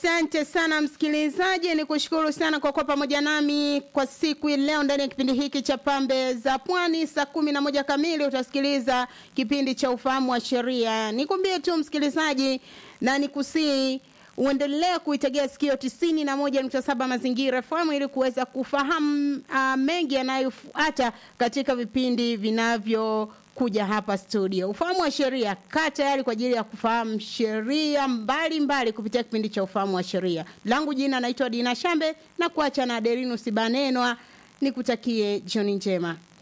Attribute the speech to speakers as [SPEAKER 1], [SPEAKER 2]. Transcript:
[SPEAKER 1] Asante sana msikilizaji, ni kushukuru sana kwa kuwa pamoja nami kwa siku hii leo ndani ya kipindi hiki cha Pambe za Pwani. Saa kumi na moja kamili utasikiliza kipindi cha ufahamu wa sheria. Nikwambie tu msikilizaji, na nikusii uendelee kuitegea sikio tisini na moja nukta saba Mazingira FM ili kuweza kufahamu uh, mengi yanayofuata katika vipindi vinavyo kuja hapa studio. Ufahamu wa sheria, kaa tayari kwa ajili ya kufahamu sheria mbalimbali kupitia kipindi cha ufahamu wa sheria. Langu jina naitwa Dina Shambe na kuacha na Aderinus Banenwa, nikutakie jioni njema.